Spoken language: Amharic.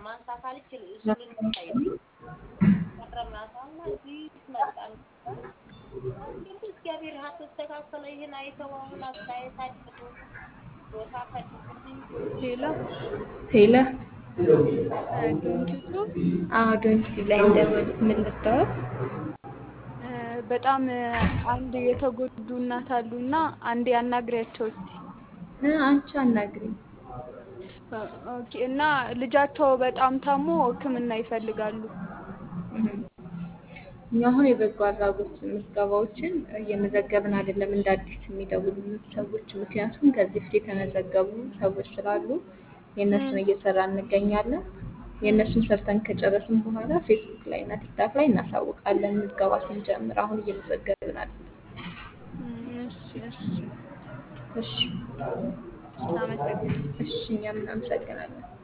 ማንሳት አልችል እሱ ልንሳይ ቀረብናታና እዚህ መጣን። ግን እግዚአብሔር አስተካከለ። ይህን አይተው አሁን አስተያየት አድርጎ ቦታ ፈልጉልኝ ሌላ ሄለ ዶንኪቱ ዶንኪ ላይ እንደወሉት ምን ልታወቅ በጣም አንድ የተጎዱ እናት አሉና አንዴ አናግሪያቸው እስቲ። አንቺ አናግሪኝ። ኦኬ። እና ልጃቸው በጣም ታሞ ሕክምና ይፈልጋሉ። እኛ አሁን የበጎ አድራጎት ምዝገባዎችን እየመዘገብን አይደለም እንደ አዲስ የሚደውሉ ሰዎች፣ ምክንያቱም ከዚህ በፊት የተመዘገቡ ሰዎች ስላሉ የእነሱን እየሰራ እንገኛለን። የእነሱን ሰርተን ከጨረስን በኋላ ፌስቡክ ላይ እና ቲክታክ ላይ እናሳውቃለን ምዝገባ ስንጀምር። አሁን እየመዘገብን አይደለም። እሺ፣ እሺ፣ እሺ፣ እናመሰግናለን። እሺ፣ እኛም እናመሰግናለን።